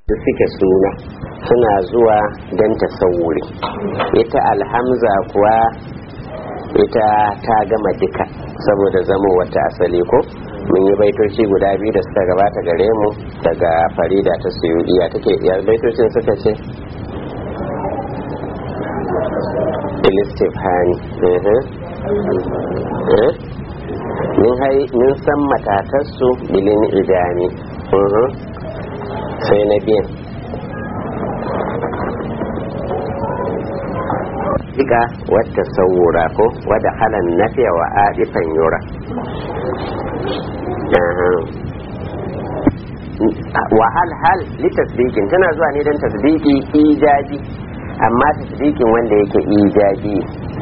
suke suna suna zuwa don tasawuri ita alhamza kuwa ita ta gama duka saboda zamo wata asali ko mun yi baitoci guda biyu da suka gabata gare mu daga farida ta suyudiya take ya baitocin suka ce filistifhani min san matatarsu bilin idani sai na biyan Ika wata saura ko wadda halan nafiya wa adifan yura wa hal hal litasbikin tana zuwa ne don tasbiki ijabi amma tasbikin wanda yake ijabi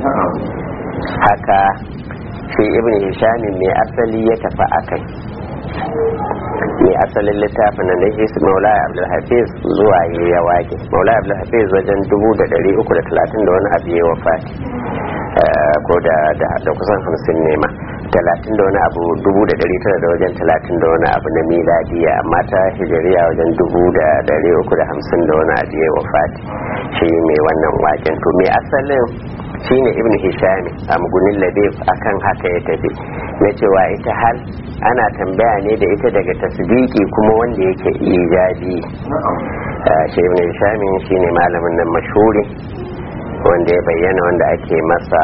haka shi ibn hishamin mai asali ya tafi akai mai asalin littafin nan da shi maula abdulhafiz zuwa ya wake maula abdulhafiz wajen dubu da dari uku da talatin da wani abu ya wafati ko da kusan hamsin ne ma talatin da wani abu dubu da dari tara da wajen talatin da wani abu na miladiya amma ta hijiriya wajen dubu da dari uku da hamsin da wani abu ya wafati shi mai wannan waken to mai asalin shine ibn hishami a mugunin labib akan haka ya tafi na cewa ita hal ana tambaya ne da ita daga tasbiki kuma wanda yake ijabi shi ibn hishami shine malamin nan mashhuri wanda ya bayyana wanda ake masa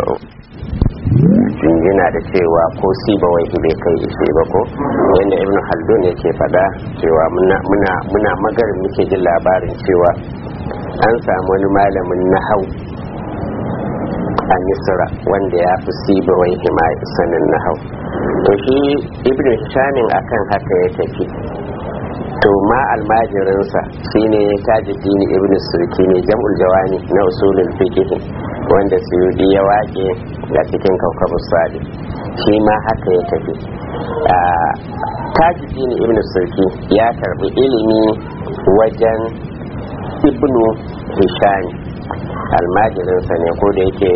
jinjina da cewa ko siba wai bai kai ishe ba ko yadda ibn haldun yake fada cewa muna magarin muke jin labarin cewa an samu wani malamin nahau a misra wanda ya fi siba wai hima sanin nahau to shi ibn shamin akan haka ya tafi to ma almajirinsa shine tajuddin ibn surki ne jam'ul jawani na usulul fiqh wanda suyudi ya wake a cikin kaukabu sadi shi ma haka ya tafi tajuddin ibn surki ya karbi ilimi wajen ibnu hishami almajirinsa ne ko da yake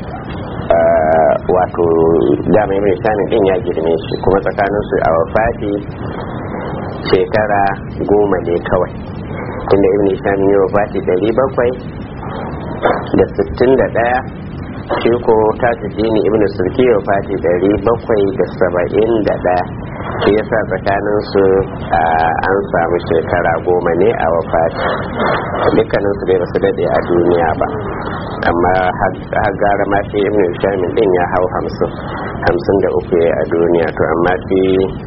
wato dama ibn hishami din ya girme shi kuma tsakaninsu a wafati shekara goma ne kawai tunda ibn hisham ya wafati dari bakwai da sittin da ɗaya shi ko tajuddini ibn sulki ya wafati dari bakwai da saba'in da ɗaya shi yasa tsakanin su an samu shekara goma ne a wafati dukkanin su dai basu daɗe a duniya ba amma har gara ma shi ibn hisham din ya hau hamsin hamsin da uku a duniya to amma shi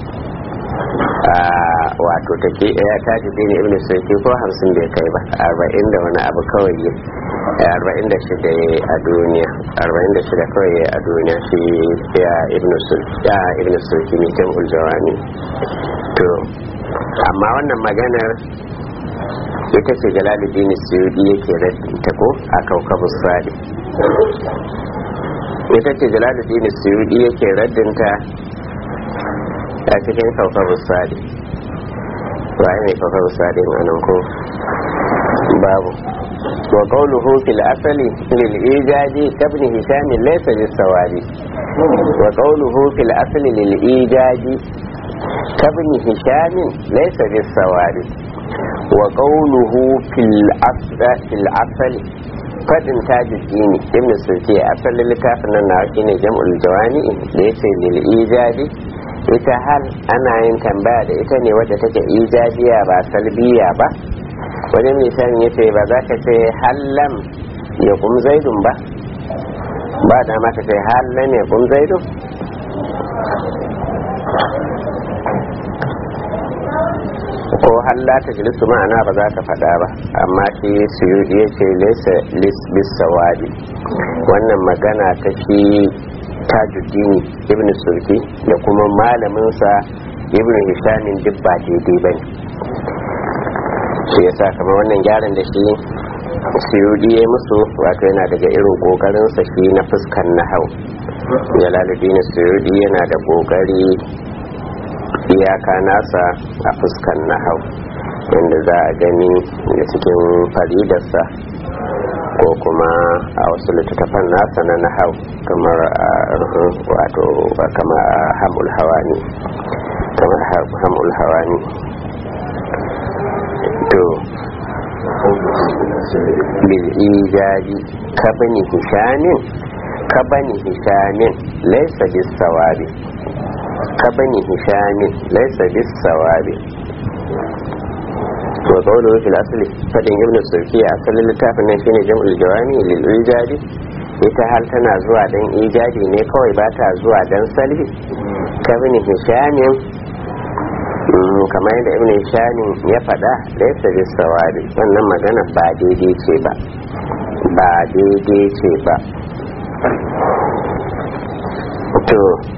wato take ya tashi dini ibn sulki ko hamsin bai kai ba arba'in da wani abu kawai ne arba'in da shida a duniya arba'in da shida kawai a duniya shi ya ibn sulki ya ibn sulki ne kan uljawani to amma wannan maganar ita ce jalaluddin suyudi yake ta ko a kaukabu sadi ita ce jalaluddin suyudi yake raddinta a cikin saukar sadi waye mai saukar sadi a nan ko babu wa qawluhu fil asali lil ijaji kabni hisham laysa bis sawari wa qawluhu fil asali lil ijaji kabni hisham laysa bis sawari wa qawluhu fil asli fil asali fadin tajuddini ibn sulki asalin littafin nan na shine jam'ul jawani da yace lil ijaji ita hal ana yin tambaya da ita ne wadda take ijabiya ba salbiya ba wani misali ya ce ba za ka ce hallam ya kum zaidun ba ba da ma ka ce hallam ya kum zaidun ko halla ta jilisu ma'ana ba za ka faɗa ba amma shi suyudi ya ce lesa lissawadi wannan magana ta shi tajuddini ibn sulki da kuma malaminsa ibn hishamin duk ba daidai ba ne shi yasa kamar wannan gyaran da shi suyudi ya musu wato yana daga irin kokarinsa shi na fuskan na hau jalaluddin suyudi yana da kokari iyaka nasa a fuskan na hau yadda za a gani da cikin faridarsa ko kuma a wasu littattafan nasa na nahau kamar wato kama hamul hawani kamar hamul hawani to bil ijabi kabani hishamin kabani hishamin laysa bis sawabi kabani hishamin laysa bis sawabi wa qawluhu fil asli fadin ibn sulki asalin littafin nan shine jam'ul jawami lil ijabi ita hal tana zuwa dan ijabi ne kawai ba ta zuwa dan salbi kabani hishamin kamar yadda ibn hishamin ya faɗa laysa bis sawabi wannan magana ba daidai ce ba ba daidai ce ba to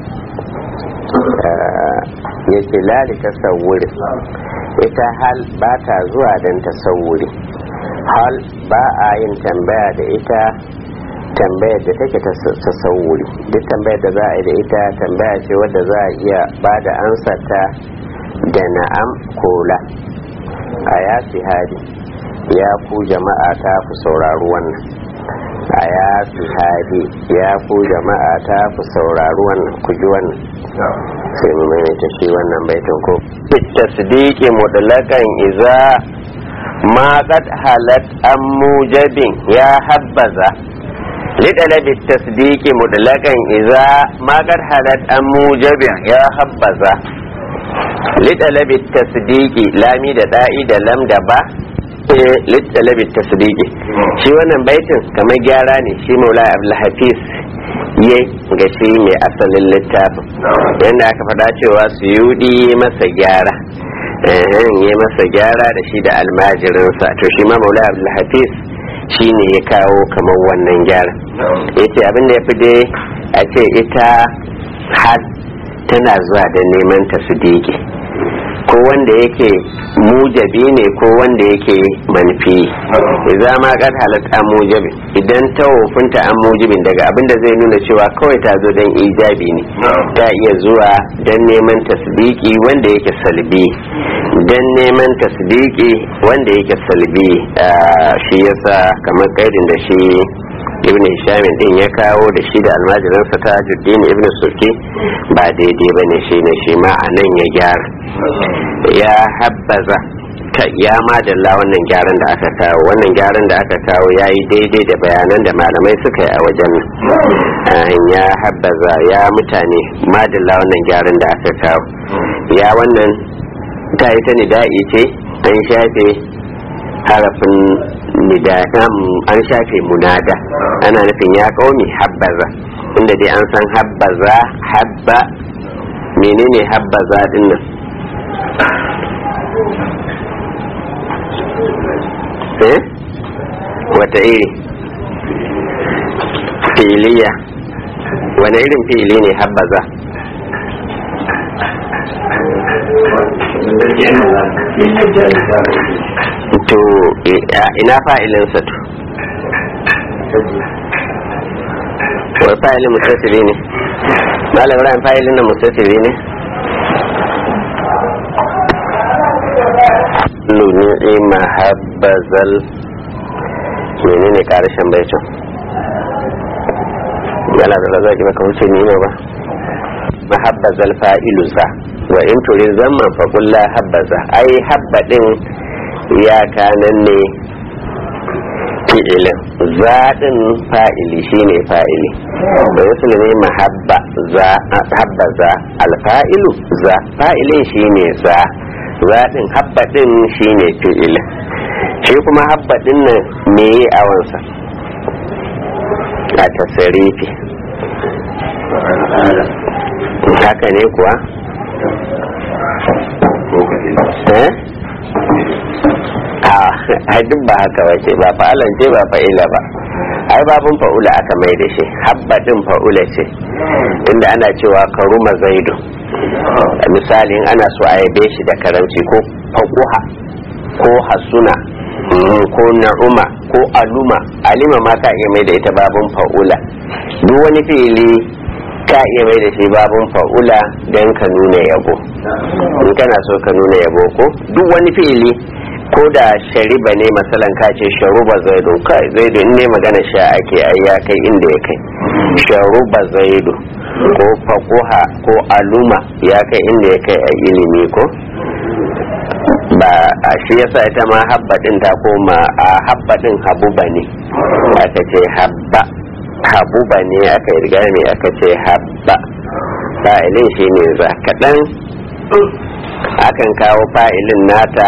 ya ce lari tasawuri ita hal ba ta zuwa don tasawuri hal ba a yin tambaya da ita tambayar da take tasawuri duk tambayar da za a yi da ita tambaya ce wadda za a iya ba da ansarta da na'am ko la a ya hadi ya ku jama'a ta ku saurari wannan a ya hadi ya ku jama'a ta ku saurari wannan ku ji wannan sai mu maimaita shi wannan baitin ko tasdiqi mutlaqan iza ma qad halat am mujabin ya habbaza لطلب التصديق مطلقا إذا ما قد حلت عن موجب يا حبذا لطلب التصديق لامي da da'i da lam da ba littalabin tasdiki shi wannan baitin kamar gyara ne shi maula abdulhafiz ya ga shi mai asalin littafin yadda aka faɗa cewa su yudi masa gyara ya masa gyara da shi da almajirinsa to shi ma maula abdulhafiz shi ne ya kawo kamar wannan gyara ya ce abinda ya fi dai a ce ita har tana zuwa da neman tasdiki ko wanda yake mujabi ne ko wanda yake manfi idan ma kad halat an mujabi idan ta wofinta an mujibin daga abinda zai nuna cewa kawai ta zo don ijabi ne ta iya zuwa don neman tasdiki wanda yake salbi don neman tasdiki wanda yake salbi shi yasa kamar kaidin da shi ibn hisham din ya kawo da shi da almajiransa ta juddin ibn surki ba daidai ba ne shi ne shi ma a nan ya gyara ya habbaza ta ya madalla wannan gyaran da aka kawo wannan gyaran da aka kawo ya yi daidai da bayanan da malamai suka yi a wajen nan ya habbaza ya mutane madalla wannan gyaran da aka kawo ya wannan ta yi ta nida'i ce an shafe harafin nida'am an shafe munada ana nufin ya kaumi habbaza inda dai an san habbaza habba menene habbaza din nan eh wata iri filiya wani irin fili ne habbaza to ina fa'ilinsa to wai fa'ilin mustattiri ne malam ran fa'ilin nan mustattiri ne nuni mahabbazal menene karshen baitin yana da zaki baka wuce ni ba mahabbazal fa'ilu za wa in turin zaman fa kulla habbaza ai habba din ya kanan ne fi'ilin zaɗin fa'ili shine fa'ili da wasu ne mahabba za habba za alfa'ilu za fa'ilin shine za zaɗin habba din shine fi'ilin shi kuma habba din nan me yi awansa a tasarifi haka ne kuwa a duk ba haka wace ba fa'alan ce ba fa'ila ba ai babun fa'ula aka mai da shi habba din fa'ula ce inda ana cewa karuma zaidu misalin ana so a yabe shi da karamci ko faquha ko hasuna ko na'uma ko aluma alima ma ka iya mai da ita babun fa'ula duk wani fili ka iya mai da shi babun fa'ula don ka nuna yabo in kana so ka nuna yabo ko duk wani fili ko da shariba ne masalan ka ce sharuba zaidu kai zaidu in ne magana sha ake ai ya kai inda ya kai sharuba zaidu ko faquha ko aluma ya kai inda ya kai a ilimi ko ba a shi yasa ita ma habba din ta koma a habba din habuba ne aka ce habba habuba ne aka yi riga ne aka ce habba fa'ilin shi ne za kaɗan akan kawo fa'ilin nata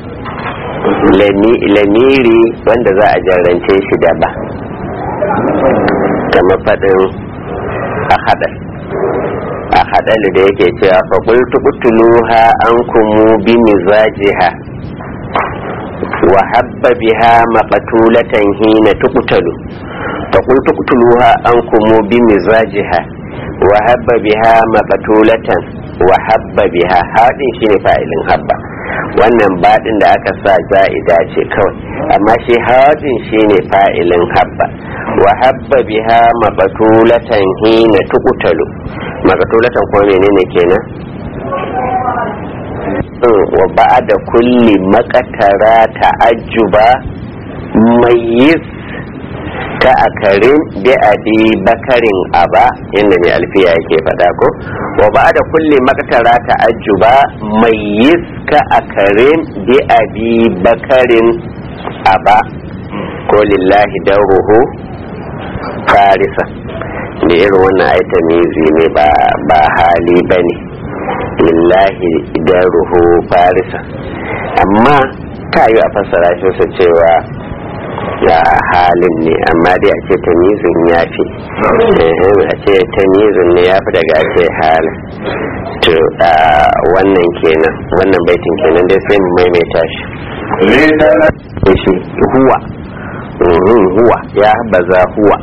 lamiri wanda za a jarrance shi da ba kamar faɗin a haɗar a haɗalu da yake cewa faƙultu ƙutuluha an kumu bi mizajiha wa habba biha maqtulatan hina tuqtalu faƙultu ƙutuluha an kumu bi mizajiha wa habba biha maqtulatan wa habba biha haɗin shine fa'ilin habba wannan baɗin da aka sa za'ida ce kawai amma shi haɗin shine fa'ilin habba wa habba biha maqtulatan hina tuqtalu maqtulatan ko menene kenan wa ba'da kulli maqtara ta'ajjuba mayyis ka akarin bi abi bakarin aba inda mai alfiya yake faɗa ko wa ba da kulle maktara ta'ajjuba mai yiska akarin bi abi bakarin aba ko lillahi daruhu farisa da irin wannan aita mizi ne ba hali ba ne lillahi daruhu farisa amma ta yi a fassara shi cewa ya halin ne amma dai a ce tamizin ya fi a ce tamizin ne ya fi daga ce halin to wannan kenan wannan baitin kenan dai sai mu maimaita shi shi huwa huwa ya baza huwa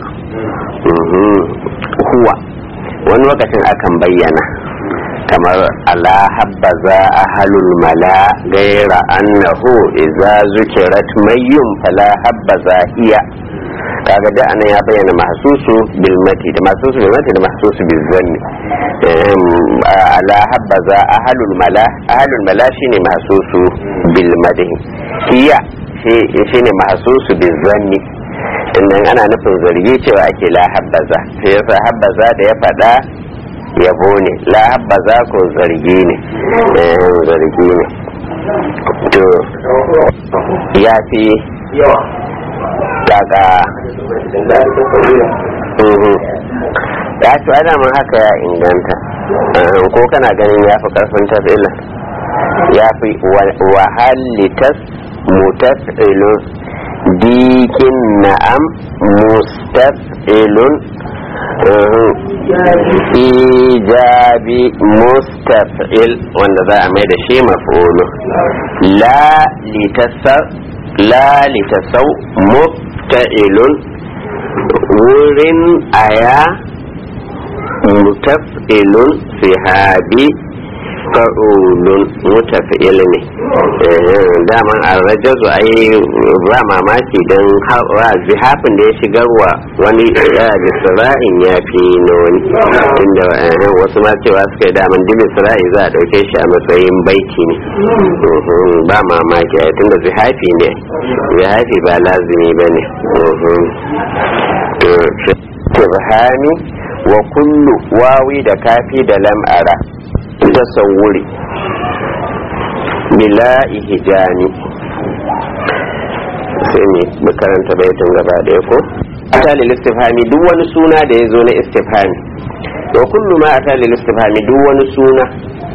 huwa wani lokacin akan bayyana kamar ala habbaza ahalul mala gaira annahu idza zukirat mayyum fala habbaza iya kaga da anan ya bayyana mahsusu bil mati da mahsusu bil mati da mahsusu bil zanni ala habbaza ahalul mala ahalul mala shine mahsusu bil madhi iya shine mahsusu bil zanni innan ana nufin zargi cewa ake la habbaza sai yasa habbaza da ya faɗa yabo ne la habbaza ko zargi ne zargi ne to ya fi daga ya ci ana mun haka ya inganta ko kana ganin ya fi karfin tafila ya fi wahalitas mutafilun dikin na'am mustafilun ijabi mustafil wanda za a mai da shi maf'ulu la litasar la litasau mufta'ilun wurin aya mutaf'ilun sihabi fa'ulun mutaf'il ne daman arrajazu ai ba mamaki don zihafin da ya shigarwa wani bisra'in ya fi na wani inda wasu ma cewa suka yi daman duk bisra'i za a ɗauke shi a matsayin baiti ne ba mamaki a tunda zihafi ne zihafi ba lazimi ba ne tibhani wa kullu wawi da kafi da lam'ara tasawuri bila ihijani sai ne makaranta baitin gaba daya ko atali istifhami duk wani suna da ya zo na istifhami wa kullu ma atali istifhami duk wani suna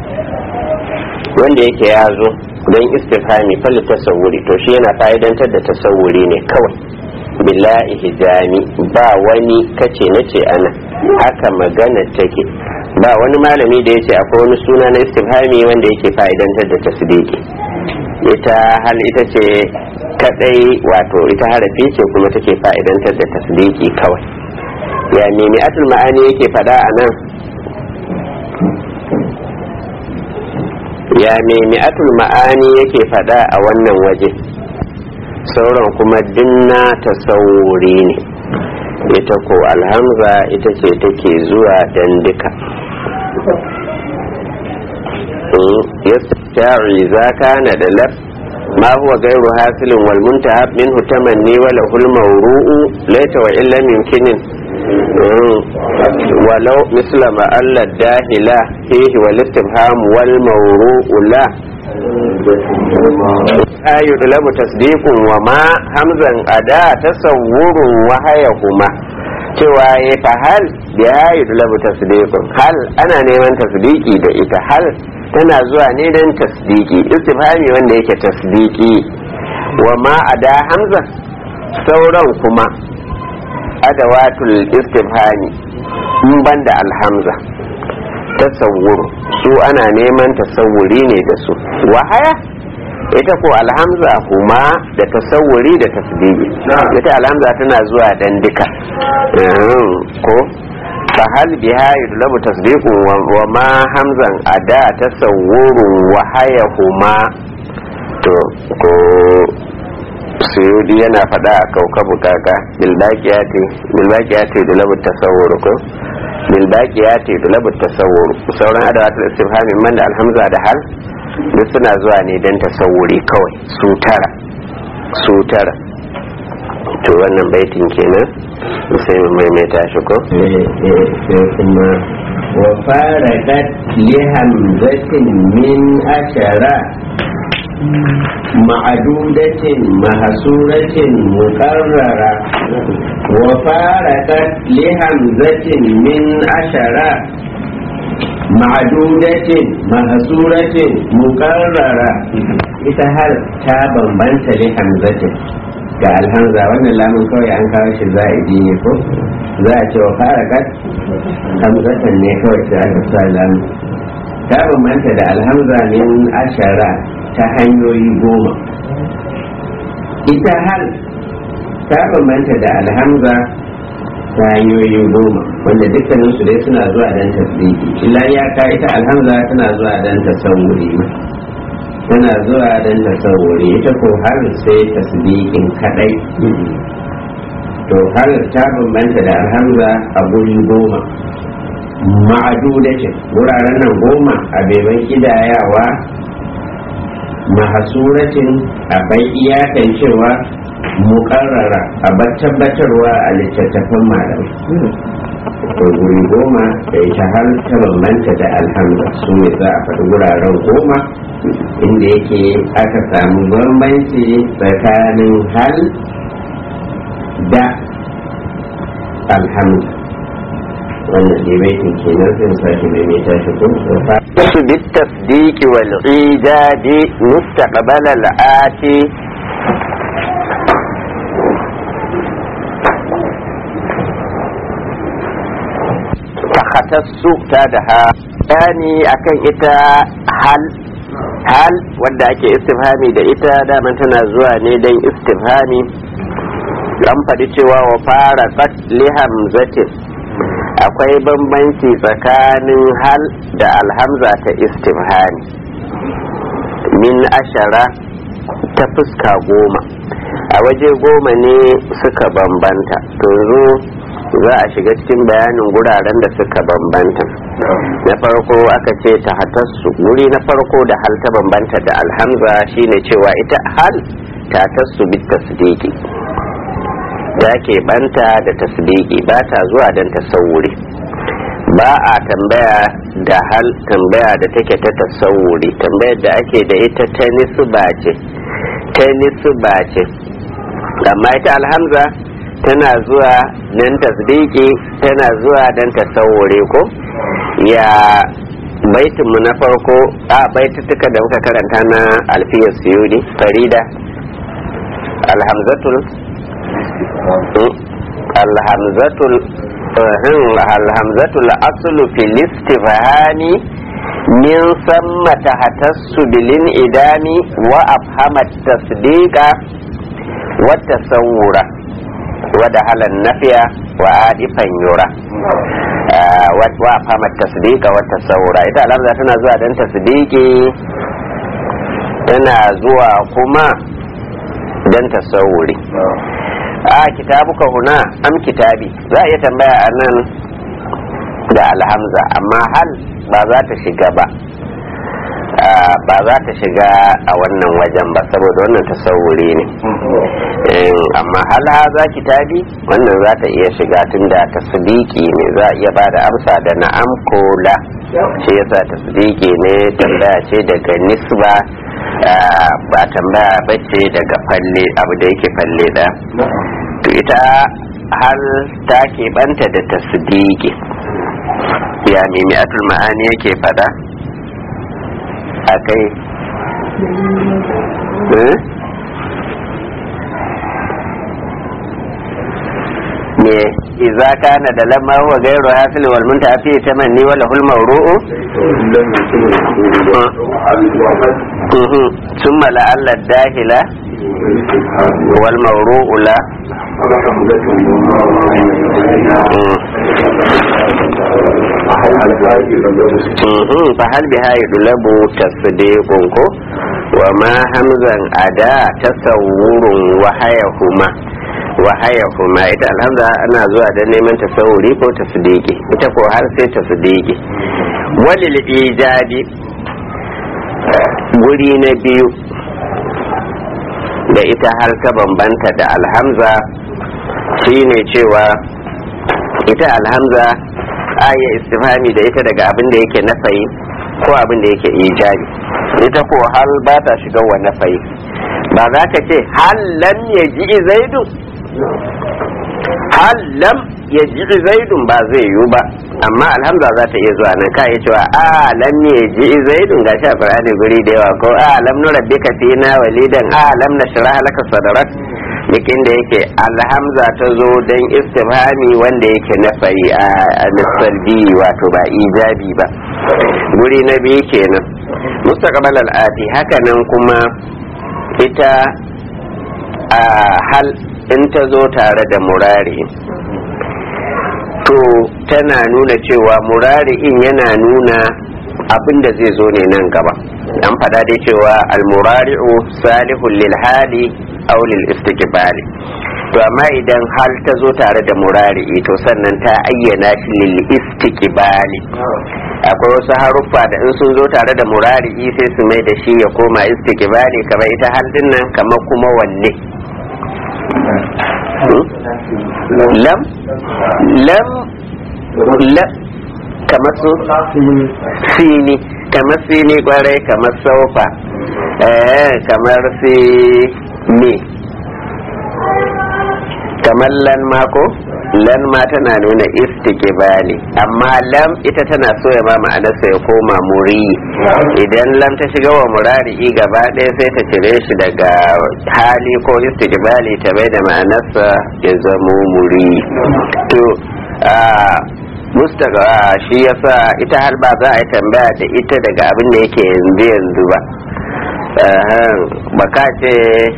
wanda yake ya zo don istifhami fal tasawuri to shi yana fa'idantar da tasawuri ne kawai bila ihijani ba wani kace nace ana haka magana take ba wani malami da ya ce akwai wani suna na istifhami wanda yake fa'idantar da tasdiki ita hal ita ce kadai wato ita harafi ce kuma take fa'idantar da tasdiki kawai ya nemi atul ma'ani yake fada a nan ya nemi atul ma'ani yake fada a wannan waje sauran kuma dinna tasawuri ne ita ko alhamza ita ce take zuwa dan duka yasta'i za kana da laf ma huwa gairu hasilin wal muntahab minhu tamanni wa lahul mawru'u laita wa illa yumkinin walau misla ma alla dahila fihi wal istifham wal mawru'u la ayu dulabu tasdiqun wa ma hamzan ada tasawwurun wa hayahuma cewa ya fa hal ya ayu dulabu tasdiqun hal ana neman tasdiki da ita hal tana zuwa ne don tasdiki istifhami wanda yake tasdiki wa ma ada hamza sauran kuma adawatul istifhami in banda alhamza tasawwur su ana neman tasawuri ne da su wahaya ita ko alhamza kuma da tasawuri da tasdiki ita alhamza tana zuwa dan duka ko fahal biha yudlabu tasdiqu wa ma hamzan ada tasawwurun wa hayahuma to ko suyudi yana faɗa a kaukabu kaka bilbaqiyati bilbaqiyati yudlabu tasawwur ko bilbaqiyati yudlabu tasawwur sauran adawatul istifhami man da alhamza da hal duk suna zuwa ne dan tasawuri kawai su tara su tara to wannan baitin kenan sai mu maimaita shi ko sai kuma wa faradat li hamzatin min ashara ma'adudatin mahsuratin muqarrara wa faradat li hamzatin min ashara ma'adudatin mahsuratin muqarrara ita har ta bambanta li hamzatin ga alhamza wannan lamun kawai an kawo shi za'idi ne ko za a ce wa fara kat hamzatan ne kawai sai aka sa lamun ta bambanta da alhamza min ashara ta hanyoyi goma ita hal ta bambanta da alhamza ta hanyoyi goma wanda dukkanin su dai suna zuwa dan tasdiki illa ya ka ita alhamza tana zuwa dan tasawuri tana zuwa don tasawuri ita ko har sai tasbikin kadai to har ta bambanta da alhamza a guri goma ma'adudacin wuraren nan goma a beban kidayawa mahasuratin a bai iyakan cewa mukarrara a tabbatarwa a littattafan malamai to guri goma da ita har ta bambanta da alhamza su ne za a faɗi wuraren goma inda yake aka samu bambanci tsakanin hal da alhamza wannan ne baitin kenan sai sake mai mai tashi ko su bi tasdiqi wal ijadi mustaqbal al ati takhatassu ta da ha yani akan ita hal hal wadda ake istifhami da ita daman tana zuwa ne don istifhami an faɗi cewa wa fara tsat lihamzatin akwai bambanci tsakanin hal da alhamza ta istifhami min ashara ta fuska goma a waje goma ne suka bambanta to zo za a shiga cikin bayanin guraren da suka bambanta na farko aka ce ta hatassu guri na farko da hal ta bambanta da alhamza shine cewa ita hal ta tassu bit tasdiki ta ke banta da tasdiki ba ta zuwa don tasawuri ba a tambaya da hal tambaya da take ta tasawuri tambayar da ake da ita ta nisba ce ta nisba ce amma ita alhamza tana zuwa don tasdiki tana zuwa don tasawuri ko ya baitinmu na farko a baitutuka da muka karanta na alfiyar suyudi farida alhamzatul alhamzatul alhamzatul aslu fil istifhani min samma tahtassu bilin idami wa afhamat tasdiqa wa tasawwura ودخل النفي وعادفا يرى وافهم التصديق والتصور ita alhamza tana zuwa don tasdiki tana zuwa kuma don tasawuri a kitabuka huna am kitabi za a iya tambaya a nan da alhamza amma hal ba za ta shiga ba ba za ta shiga a wannan wajen ba saboda wannan tasawuri ne amma hal haza kitabi wannan za ta iya shiga tun da tasdiki ne za a iya ba da amsa da na'am ko la shi yasa tasdiki ne tambaya ce daga nisba ba tambaya bace daga falle abu da yake falle da to ita hal ta keɓanta da tasdiki ya mimi atul ma'ani yake fada a kai me iza kana da lamma huwa gairu hasil wal munta fi tamanni wala hul mawru'u ثم لعل الداخلة والموروء لا فهل بها يطلب تصديق وما همزا أداء تصور وحيهما wahayahuma ita alhamza ana zuwa da neman tasawuri ko tasdiki ita ko har sai tasdiki walil ijadi guri na biyu da ita har ta bambanta da alhamza shine cewa ita alhamza aya istifhami da ita daga abin da yake nafayi ko abin da yake ijabi ita ko hal ba ta shiga wa nafayi ba za ka ce hal lam yaji zaidu hal lam yaji zaidun ba zai yiwu ba amma alhamza za ta iya zuwa nan ka iya cewa a lam yaji zaidun ga shi a qur'ani guri da yawa ko a lam nurabbika fina walidan a lam nashrah laka sadrak bikin da yake alhamza ta zo don istifhami wanda yake na fari a misalbi wato ba ijabi ba guri na biyu kenan mustaqbal al'ati hakanan kuma ita a hal in ta zo tare da murari to tana nuna cewa murari'in yana nuna abin da zai zo ne nan gaba an faɗa dai cewa almurari'u salihun lil hali aw lil istiqbali to amma idan hal ta zo tare da murari'i to sannan ta ayyana shi lil istiqbali akwai wasu haruffa da in sun zo tare da murari'i sai su mai da shi ya koma istiqbali kamar ita hal din nan kamar kuma wanne lam lam lam kamar su sini kamar sini kwarai kamar saufa eh kamar si me kamar lan mako lan ma tana nuna istiqbali amma lam ita tana so ya ma ma'anarsa ya koma muri idan lam ta shiga wa murari gaba ɗaya sai ta cire shi daga hali ko istiqbali ta bai da ma'anarsa ya zamo muri to mustaga shi yasa ita har ba za a yi tambaya da ita daga abin da yake yanzu yanzu ba baka ce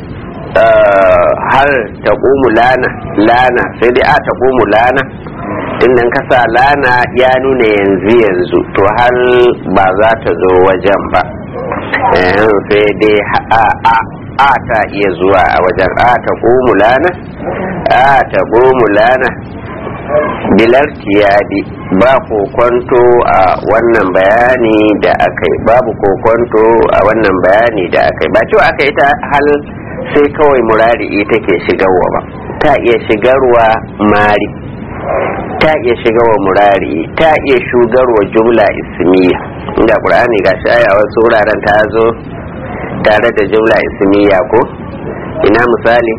har ta lana lana sai dai a ta lana tun kasa lana ya nuna yanzu yanzu to har ba za ta zo wajen ba sai dai a a a ta iya zuwa a wajen a ta lana a ta lana bilar tiyadi ba kokonto a wannan bayani da aka yi babu kokonto a wannan bayani da aka yi ba cewa aka yi ta hal sai kawai murari'i take shigarwa ba ta iya shigarwa mari ta iya shigarwa murari ta iya shugarwa jumla ismiya inda qur'ani ga shi aya wasu wuraren ta zo tare da jumla ismiya ko ina misali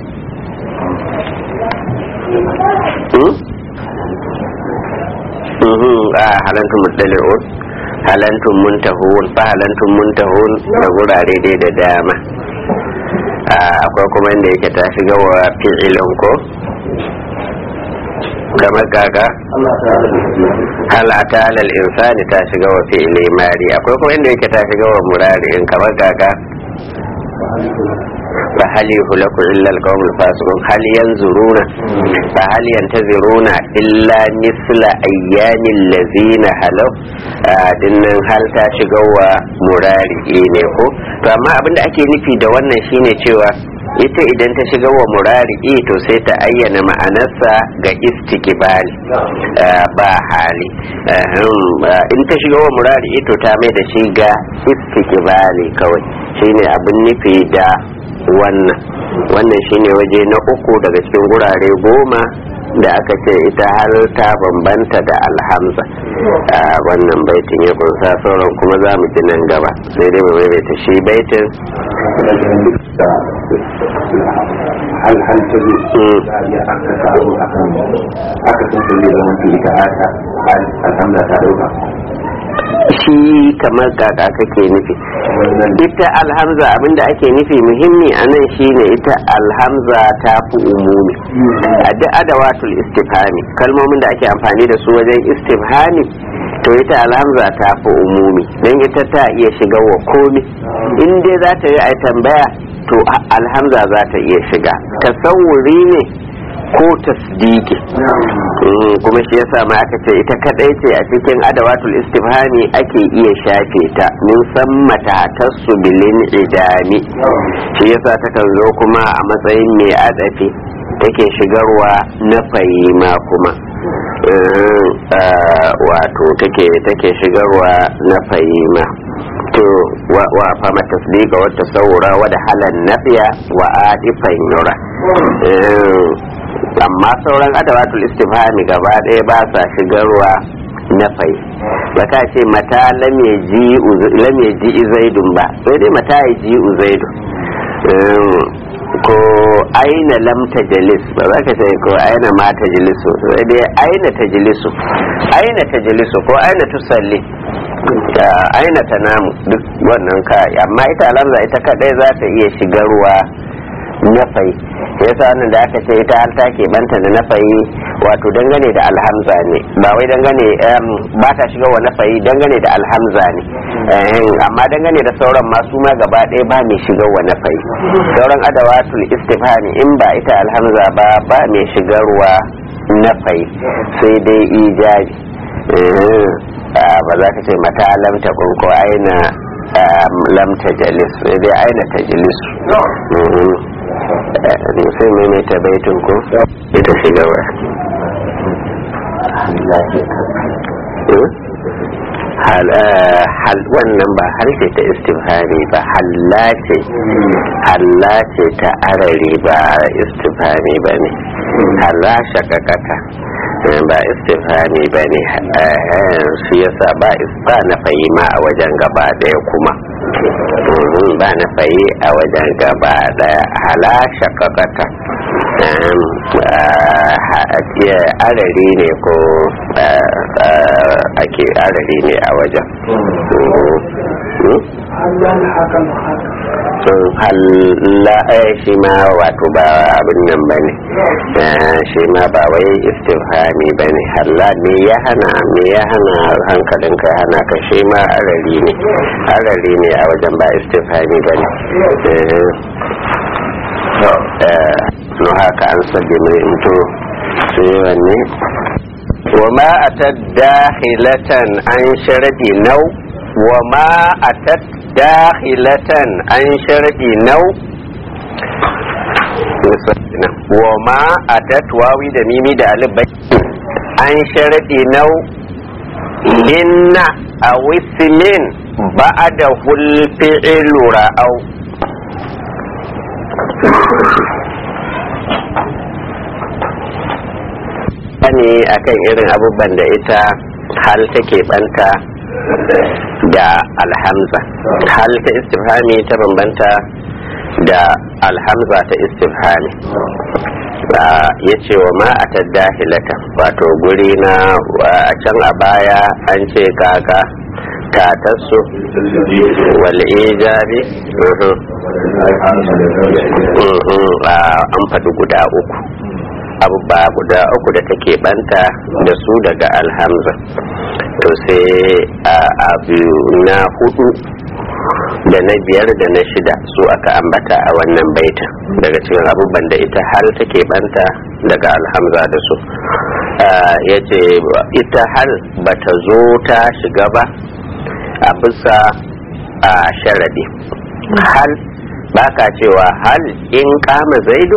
a halantun mutsalirun halantun muntahun fa halantun muntahun da gurare dai da dama akwai kuma inda yake ta shiga wa fi'ilin ko kamar kaga halata alal insani ta shiga wa fi'ili mari akwai kuma inda yake ta shiga wa murari in kamar kaga فهل يهلك إلا القوم الفاسقون هل ينظرون فهل ينتظرون إلا مثل أيام الذين هلوا dinnan hal ta shiga wa murari ne ko to amma abin da ake nufi da wannan shine cewa ita idan ta shiga wa murari to sai ta ayyana ma'anarsa ga istikibali ba hali in ta shiga wa murari to ta mai da shi ga istikibali kawai shine abin nufi da wannan wannan shine waje na uku daga cikin gurare goma da aka ce ita har ta bambanta da alhamza a wannan baitin ya kunsa sauran kuma za mu ji nan gaba sai dai mu maimaita shi baitin hal hal ta zai za a iya aka samu akan aka san ta zai zama ita ata alhamda ta dauka shi kamar kaka kake nufi wannan ita alhamza abinda ake nufi muhimmi a nan shine ita alhamza ta fi umumi a duk adawatul istifhami kalmomin da ake amfani da su wajen istifhami to ita alhamza ta fi umumi don ita ta iya shiga wa komi in dai za ta yi a tambaya to a- alhamza za ta iya shiga tasawuri ne ko tasdiki Mm, kuma shi yasa ma aka ce ita kadai ce a cikin adawatul istifhami ake iya shafe ta mun san mata tasu bilin idami shi yasa takan zo kuma a matsayin mai adafi take shigarwa na fahima kuma Mm, ah, wato take take shigarwa na fahima to wa wa fama tasdiqa wa tasawura wa da halan nafiya wa adifan yura Mm, amma sauran adawatul istifhami gaba ɗaya ba sa shigarwa na fai ba ka ce mata lam ya ji zaidun ba sai dai mata ya ji zaidun Um, ko aina lam tajlis ba za ka ce ko aina ma tajlisu sai dai aina tajlisu aina tajlisu ko aina tusalli da aina tanamu duk wannan ka amma ita alamza ita kadai za ta iya shigarwa nafai yasa wannan da aka ce ita har ta banta da nafai wato dangane da alhamza ne ba wai dangane em, ba ta shiga wa nafai dangane da alhamza ne Eh, amma dangane da sauran masu ma gaba ɗaya ba mai shiga wa nafai sauran adawatul istifhami in ba ita alhamza ba ba mai shigarwa nafai sai dai ijabi Eh, ah, ba za ka ce mata lam ta ko aina ah, lam ta jalis sai dai aina ta jalis sai maimaita baitun ko ita shigarwa hal eh, hal wannan ba harshe ta istifhari ba halla ce halla ce ta arari ba istifhari ba ne halla shakakata eh, ba istifhari ba ne eh, shi yasa ba is- ba na fahima a wajen gaba daya kuma Mhm, ba na fayi a wajen gaba daya hala shakakata Um, ah, ha- iya, arari ne ko ah, ah, ake arari ne a wajen Mhm. Hmm? sun halla eh, shi ma wato ba abin nan ba ne shi ma ba wai istifhami ba ne halla me ya hana me ya hana hankalin ka hana ka shi ma arari ne arari ne a wajen ba istifhami ba ne no haka an sabbi mai into sai wanne وما أتت داخلة عن شرط نو وما أتت داخلة عن شرط نو وما أتت واوي da mimi da alif bai an sharadi nau inna a wismin ba'ada hulfi'ilu ra'au ne akan irin abubuwan da ita hal take banta da alhamza hal ta istifhami ta bambanta da alhamza ta istifhami ya ce wa ma a dahilata wato guri na a can a baya an ce kaka katarsu wal ijabi mhm. Mhm, ah, an faɗi guda uku abubuwa guda uku da take banta da su daga alhamza to sai a abu na hudu da na biyar da na shida su aka ambata a wannan baita daga cikin abubuwan da ita hal take banta daga alhamza da su ya ce ita hal bata zo ta shiga ba a bisa a sharadi hal baka cewa hal in kama zaidu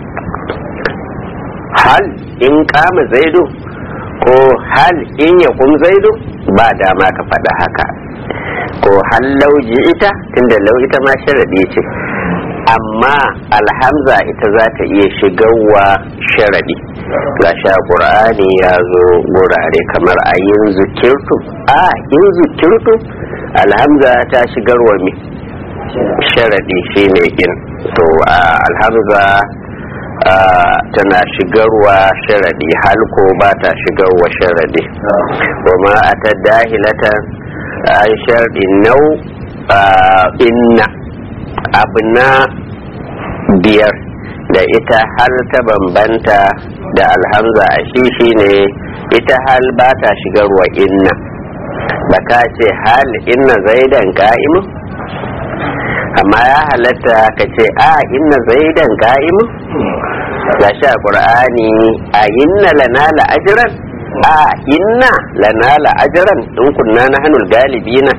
hal in kama zaidu ko hal in ya kum zaidu ba dama ka faɗa haka ko hal lauji ita tunda lau ita ma sharaɗi ce amma alhamza ita za ta iya shigarwa sharaɗi ga sha ƙur'ani ya zo gurare kamar a yin zukirtu a yin zukirtu alhamza ta shigarwa mi sharadi shine in to alhamza tana shigarwa sharadi hal ko ba ta shigarwa sharadi kuma a ta dahilata an sharadi nau inna abu na biyar da ita hal ta bambanta da alhamza a shi shine ita hal ba ta shigarwa inna ba ka ce hal inna zaidan ka'imu amma ya halatta ka ce a inna zaidan ka'imu ga shi a ƙur'ani a inna lana la'ajiran a inna lana la'ajiran in kunna na hannun galibina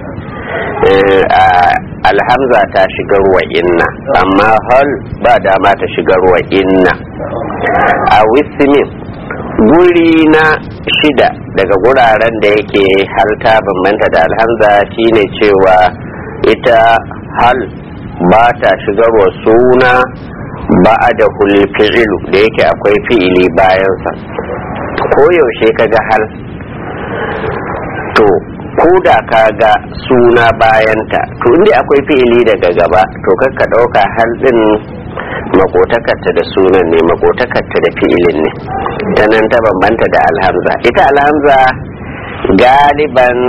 alhamza ta shigarwa inna amma hal ba dama ta shigarwa inna a wismin guri na shida daga guraren da yake halta bambanta da alhamza shine cewa ita hal ba ta shigarwa suna ba da fi'ilu da yake akwai fi'ili bayansa koyaushe kaga hal to ko da ka ga suna bayanta to inda akwai fi'ili daga gaba to kakka ɗauka hal ɗin makotakarta da sunan ne makotakarta da fi'ilin ne ta nan ta bambanta da alhamza ita alhamza galiban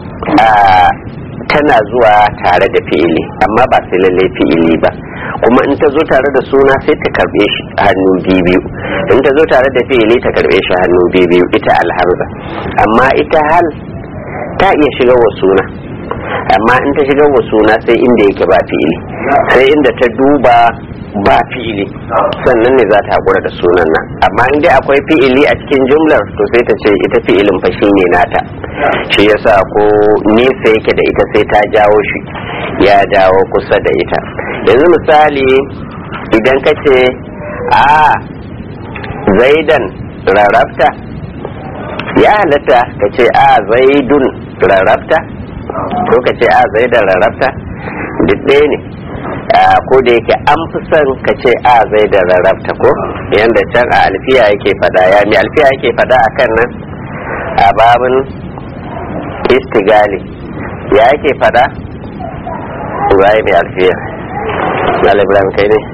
tana zuwa tare da fi'ili amma ba sai lalle fi'ili ba kuma in ta zo tare da suna sai ta karbe shi hannu biyu in ta zo tare da fi'ili ta karbe shi hannu biyu ita alhamza amma ita hal ta iya shiga wa suna amma in ta shiga wa suna sai inda yake ba fi'ili sai inda ta duba ba fi'ili sannan ne za ta haƙura da sunan nan amma in dai akwai fi'ili a cikin jumlar to sai ta ce ita fi'ilin fa shi ne nata shi yasa ko nesa yake da ita sai ta jawo shi ya dawo kusa da ita yanzu misali idan ka ce a zaidan rarrafta ya halatta ka ce a zaidun rarrafta ko ka ce a zaidan rarrafta duk ɗaya ne ko da yake an fi son ka ce a zaidan rarrafta ko yadda can a alfiya yake fada ya mi alfiya yake fada a kan nan a babin istigali ya yake fada zai mai alfiya Ibrahim kai ne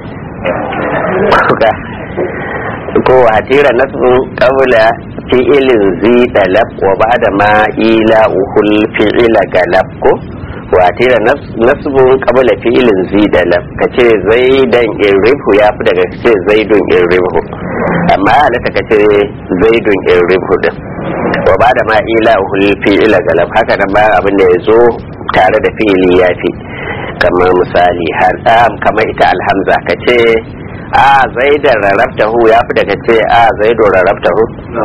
ko hatira nasbun qabla fi'ilin zi dalab wa ba'da ma ila uhul fi'ila galab ko wa hatira nasbun qabla fi'ilin zi dalab kace zaidan irrifu ya fi daga kace zaidun irrifu amma halatta kace zaidun irrifu din wa ba'da ma ila uhul fi'ila galab haka nan bayan abin da ya zo tare da fi'ili ya fi kamar misali har kamar ita alhamza kace a zaidan rarrabtahu ya fi daga ce a zaido rarrabtahu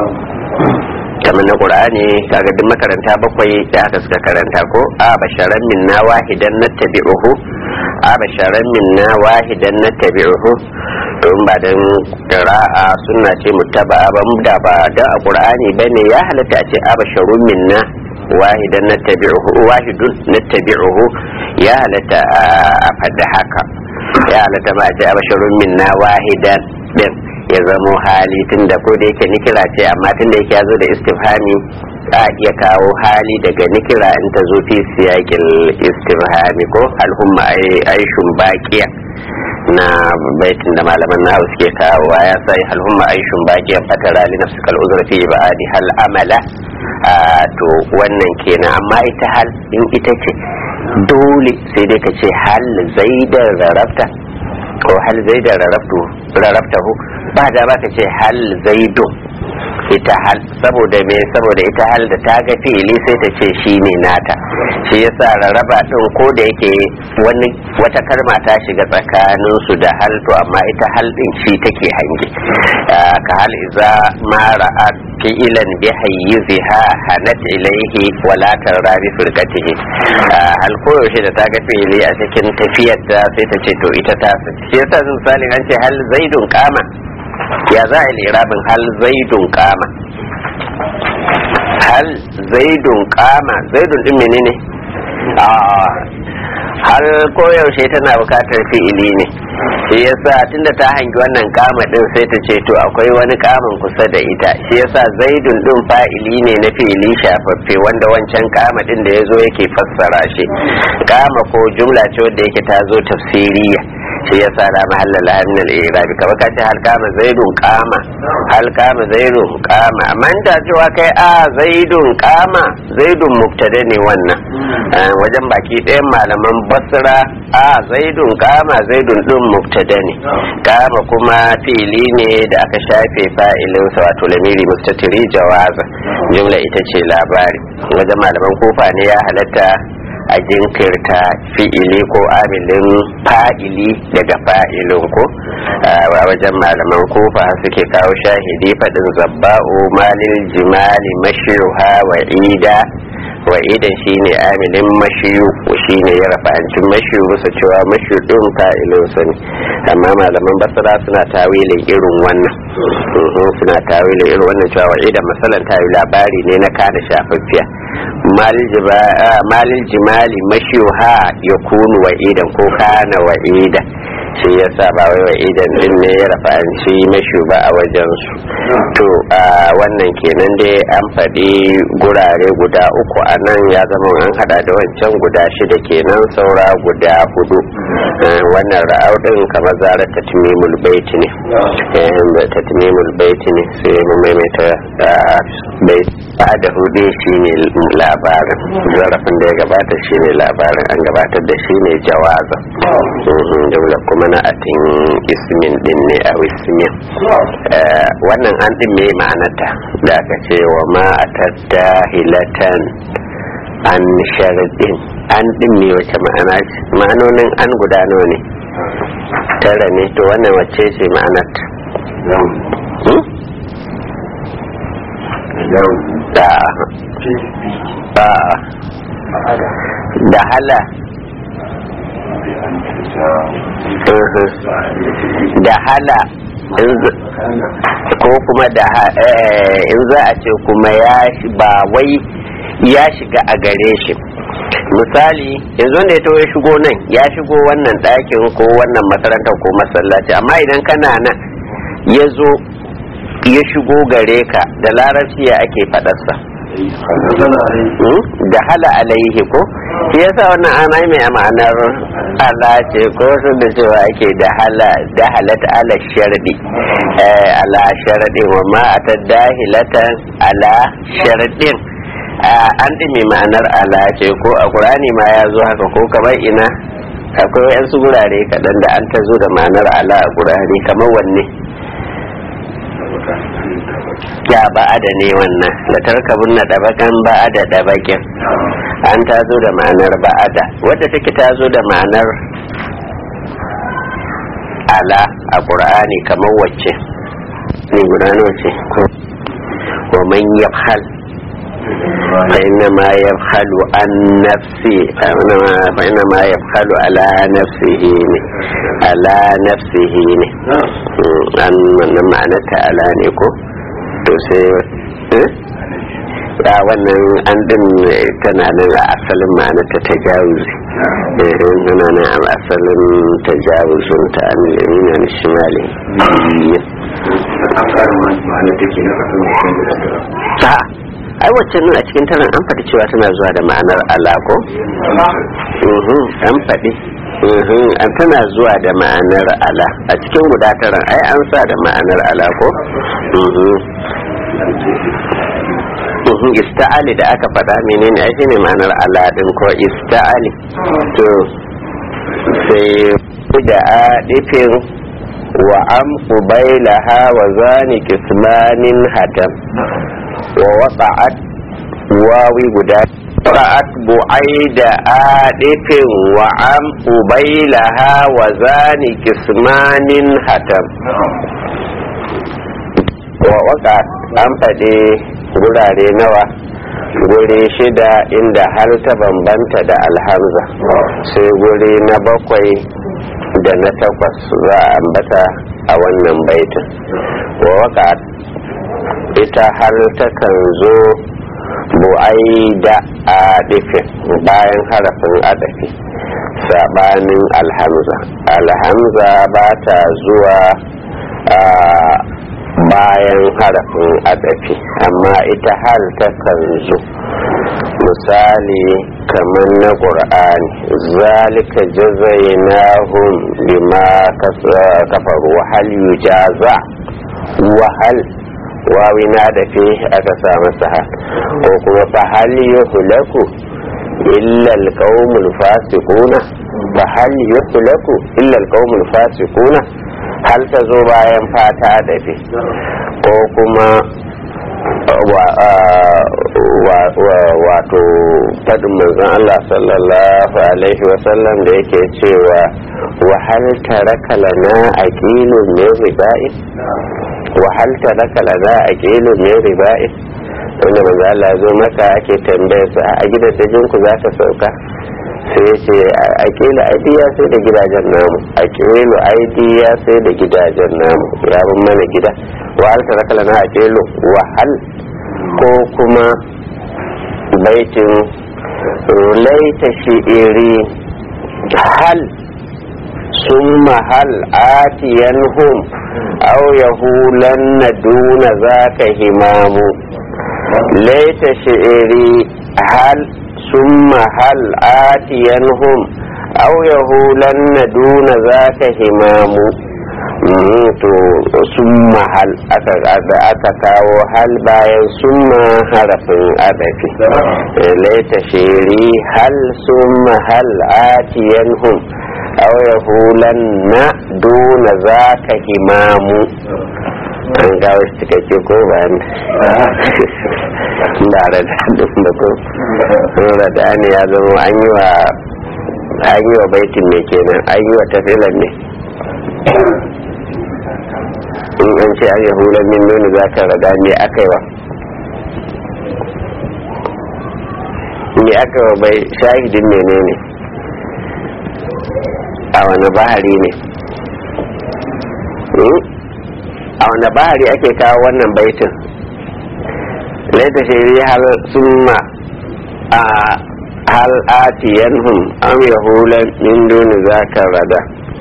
kamar na qur'ani kaga duk makaranta bakwai da aka suka karanta ko a basharan minna wahidan nattabi'uhu a basharan minna wahidan nattabi'uhu don ba dan qira'a sunna ce muttaba'a ba da ba da a qur'ani bane ya halatta a ce a basharun minna wahidan nattabi'uhu wahidun nattabi'uhu ya halatta a fadda haka ya halatta ma ce abasharun minna wahidan din ya zamo hali tunda ko da yake nikira ce amma tunda yake ya zo da istifhami a iya kawo hali daga nikira in ta zo fi siyakin istifhami ko alhumma aishun baqiya na baitin da malaman na suke kawo ya sai alhumma aishun baqiya fatara li nafsika al-uzra fi ibadi hal amala to wannan kenan amma ita hal in ita ce dole sai dai ka ce hal zaidan rarrafta ko hal zaidan rarrafta hu ba da ba ka ce hal zaidun ita hal saboda me saboda ita hal da ta ga fi'ili sai ta ce shi ne nata shi yasa rarraba din ko da yake wani wata kalma ta shiga tsakanin su da hal to amma ita hal din shi take hange ka hal iza ma ra'at fi'ilan bi hayyiziha hanat ilaihi wala tarra bi firqatihi hal ko yaushe da ta ga fi'ili a cikin tafiyar ta sai ta ce to ita ta shi yasa misalin an ce hal zaidun kama ya za a yi lirabin hal zaidun kama hal zaidun kama zaidun din menene a har koyaushe tana bukatar fi'ili ne shi yasa tunda ta hangi wannan kama din sai ta ce to akwai wani kamun kusa da ita shi yasa zaidun din fa'ili ne na fi'ili shafaffe wanda wancan kama din da ya zo yake fassara shi kama ko jumla ce wanda yake ta zo tafsiriya shi yasa la mahalla la min al-i'rab kamar ka ce hal kama zaidun kama hal kama zaidun kama amma in ta cewa kai a zaidun kama zaidun mubtada ne wannan wajen baki ɗayan malaman basra a zaidun kama zaidun din mubtada ne kama kuma fili ne da aka shafe fa'ilin sa wato lamiri mustatiri jawaza jumla ita ce labari wajen malaman kofa ne ya halatta a jinkirta fi'ili ko amilin fa'ili daga fa'ilin ko a wajen malaman kofa suke kawo shahidi faɗin zabba'u malil jimali mashiruha wa ida wa idan shine amilin mashiyu shine ya rafancin mashiyu bisa cewa mashiyu din fa'ilin sa ne amma malaman basra suna tawilin irin wannan suna tawilin irin wannan cewa wa idan masalan tayi labari ne na kada shafaffiya malil jimali mashiha ya kunu wa idan ko kana wa idan shi ya sa ba wai wa idan din ne ya rafanci mashu ba a wajen su to wannan kenan dai an faɗi gurare guda uku a nan ya zama an hada da wancan guda shida kenan saura guda hudu wannan ra'au din kamar zarar tatmimul baiti ne tatmimul baiti ne sai mu maimaita bai da hudu shine labarin zarafin da ya gabata shine labarin an gabatar da shine jawaza daula kuma na atin ismin din ne a ismin wannan an din me ma'anarta da aka ce wa ma atatta hilatan an sharadin an din ne wace ma'ana ce ma'anonin an gudano ne tara ne to wannan wacce ce ma'anarta da da hala da hala ko kuma da in za a ce kuma ya ba wai ya shiga a gare shi misali yanzu da ya to ya shigo nan ya shigo wannan ɗakin ko wannan makarantar ko masallaci amma idan kana nan ya zo ya shigo gare ka da larabci ya ake faɗarsa da hala alaihi ko shi yasa wannan ana mai ma'anar ala ce ko sun da cewa ake da hala da halata ala sharadi ala sharadin wa ma ta dahilatan ala sharadin an ɗime ma'anar ala ce ko a ƙurani ma ya zo haka ko kamar ina akwai wayansu gurare kaɗan da an ta zo da ma'anar ala a ƙurani kamar wanne ya ba'ada ne wannan da tarkabun na dabakan ba'ada dabakin an ta zo da ma'anar ba'ada wadda take ta zo da ma'anar ala a ƙur'ani kamar wacce ne guda ce wa man yafhal فإنما يبخل عن نفسه فإنما يبخل على نفسه على نفسه an wannan ma'anarta ala ne ko to sai ya wannan an din tana nan a asalin ma'anarta ta jawuzi tana nan a asalin ta jawuzun ta an lamina na shimali ta ai wacce nan a cikin taron an faɗi cewa tana zuwa da ma'anar alako an faɗi an tana zuwa da ma'anar ala a cikin guda taron ai an sa da ma'anar alako ista'ali da aka faɗa menene ai shine ma'anar ala din ko ista'ali to sai da adifin wa am qubailaha wa zani kismanin hatam wa wata'at wawi guda ra'at bu'aida adifin wa am qubailaha wa zani kismanin hatam wa waka an faɗi gurare nawa guri shida inda har ta bambanta da alhamza sai guri na bakwai da na takwas za a ambata a wannan baitin wa waka ita har takan zo bu'ai da a bayan harafin adafi sabanin alhamza alhamza ba ta zuwa a bayan harafin adafi amma ita hal takan zo misali kamar na ƙur'ani zalika jazainahum bima kafaru hal yujaza wahal wawi na da fi aka sa masa hal ko kuma fa hal yuhlaku illa alqaumul fasiquna fa hal yuhlaku illa alqaumul fasiquna hal ta zo bayan fata da fi ko kuma wato faɗin manzon Allah sallallahu alaihi wasallam da yake cewa wahal taraka lana aqilun min riba'in wahal taraka lana aqilun min riba'in wanda manzon Allah zo maka ake tambayar sa a gidan dajin ku zaka sauka sai ya ce aqilu aidiya sai da gidajen namu aqilu aidiya sai da gidajen namu ya bin mana gida wahal taraka lana aqilu wahal ko kuma baitin laita shi'iri hal summa hal atiyanhum aw yahulanna duna zaka himamu laita shi'iri hal summa hal atiyanhum aw yahulanna duna zaka himamu to summa hal aka kawo hal bayan summa harafin adafi laita shiri hal summa hal atiyanhum aw yahulanna duna zaka himamu an gawo shi cikakke ko bayan da da da ko da ne ya zama an yi wa an yi wa baitin ne kenan an yi wa tafilan ne in an ce an yahuda min nuni za ka raga me aka yi wa me aka wa bai shahidin menene a wani bahari ne a wani bahari ake kawo wannan baitin laita shiri hal summa a hal atiyanhum am yahulan min duni za ka rada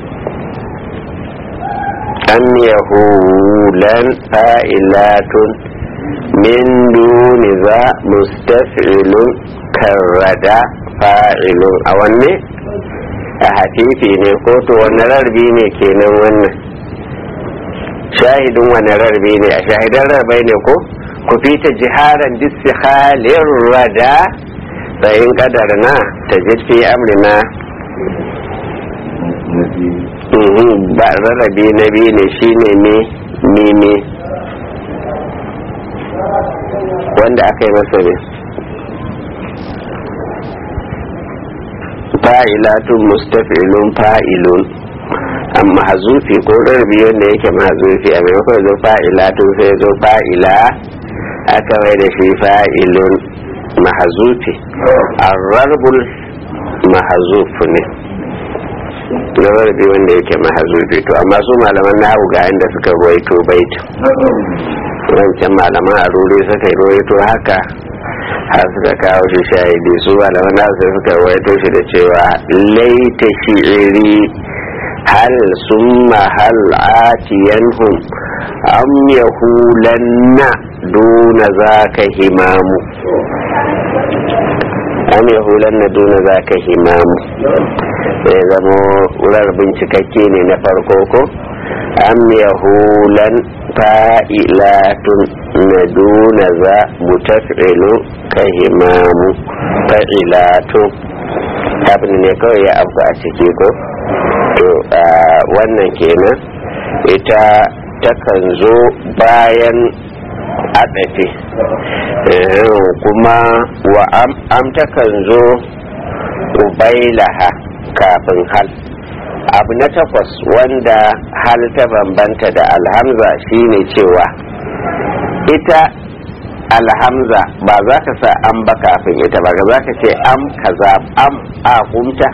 أم يهولا فائلات من دون ذا مستفعل كالردى فاعل أولي أحتيفي نيكوتو ونرربي نيكينا ونن شاهد ونرربي ني أشاهد الربي نيكو كفيت جهارا باستخال الردى فإن قدرنا تجد في أمرنا ba rarrabe na biyu ne shine ne mime wanda aka yi masa ne fa'ilatun mustafilun fa'ilun amma hazufi ko rarrabe wanda yake mahazufi a maimakon zo fa'ilatun sai zo fa'ila aka mai da shi fa'ilun mahazufi arrarbul mahazuf ne lamarbi wanda yake mahazubi to amma su malaman nahu ga inda suka ruwaito bait wancan malaman a ruri suka ruwaito haka har suka kawo shi shahidi su malaman nahu sai suka ruwaito shi da cewa laita shi'iri hal summa hal atiyanhum am yahulanna duna zaka himamu am yahulanna duna zaka himamu ya zamo wurar bincikakke ne na farko ko am yahulan fa'ilatun na duna za mutafilu ka himamu fa'ilatun abin ne kawai ya abu a ciki ko to wannan kenan ita takan zo bayan adafi kuma wa am takan zo ubailaha kafin hal abu na takwas wanda hal ta bambanta da alhamza shine cewa ita alhamza ba za ka sa an ba kafin ita ba za ka ce am kaza am a kumta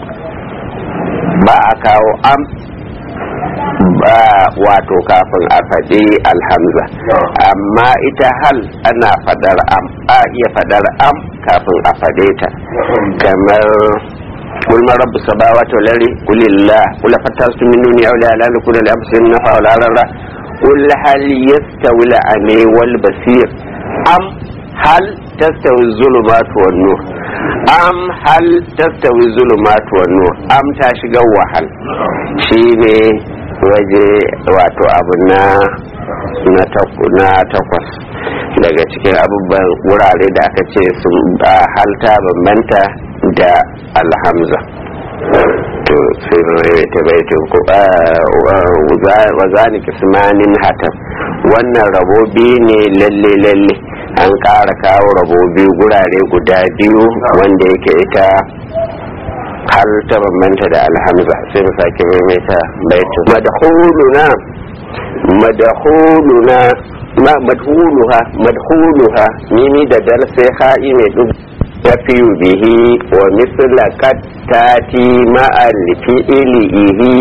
ba a kawo am ba wato kafin a faɗi alhamza amma ita hal ana faɗar am a iya faɗar am kafin a faɗe ta kamar قل من رب السماوات والارض قل الله قل فترست من دوني اولياء لا يكون لانفسهم نفع ولا ضرر قل هل يستوي العمي والبصير ام هل تستوي الظلمات والنور am hal tastawi zulumat wa nur am ta shiga wahal shine waje wato abu na na takwas daga cikin abubuwan wurare da aka ce sun halta bambanta da alhamza to sai mai ta baitin ku wa zani kismanin hatam wannan rabobi ne lalle lalle an ƙara kawo rabobi gurare guda biyu wanda yake ita har ta bambanta da alhamza sai mu sake maimaita baitin madhuluna madhuluna ma madhuluha madhuluha mimi da dal sai ha'i mai duk tafiyu bihi wa misla kattati ma'al fi'ilihi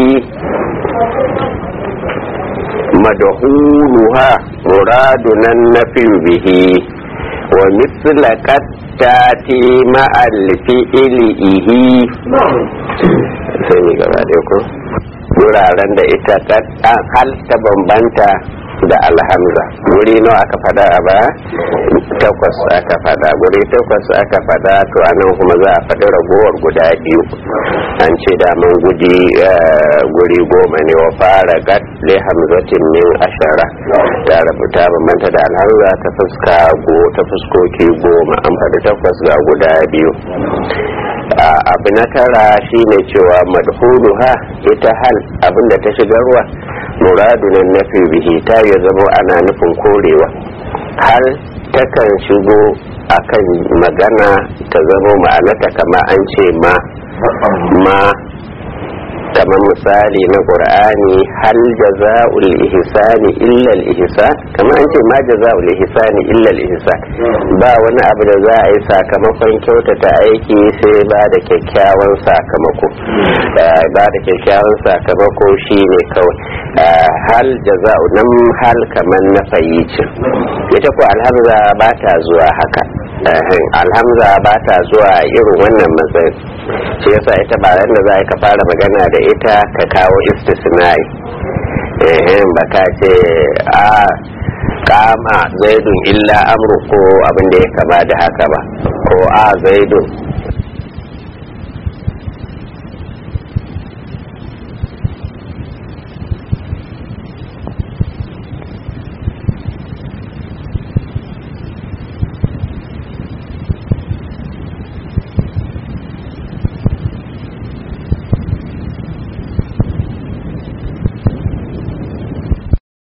madhuluha muraduna nafiyu bihi wa misla kattati ma'al fi'ilihi sai ni gaba da ku wuraren da ita hal ta bambanta da alhamza wuri nawa aka fada a ba takwas aka fada guri takwas aka fada to anan kuma za a faɗi ragowar guda biyu an ce daman gudi guri goma ne wa fara gat le hamzatin min ashara ta rubuta bambanta da alhamza ta fuska go ta fuskoki goma an faɗi takwas ga guda biyu abu na tara shine cewa madhuluha ita hal abinda ta shigarwa muradunan nafi bihi ta ya zama ana nufin korewa hal takan shigo akan magana ta zama ma'anata kama an ce ma ma kamar misali na qur'ani hal jaza'ul ihsani illa al ihsan kamar an ce ma jaza'ul ihsani illa al ihsan ba wani abu da za a yi sakamakon kyautata aiki sai ba da kyakkyawan sakamako ba da kyakkyawan sakamako shine kawai hal jaza'u nan hal kamar na fayyicin ita ko alhamza ba ta zuwa haka alhamza ba ta zuwa irin wannan matsayin shi yasa ita ba da za ka fara magana da ita ka kawo istisnai ba ka ce a kama zaidun illa amru ko abin da ya kama da haka ba ko a zaidun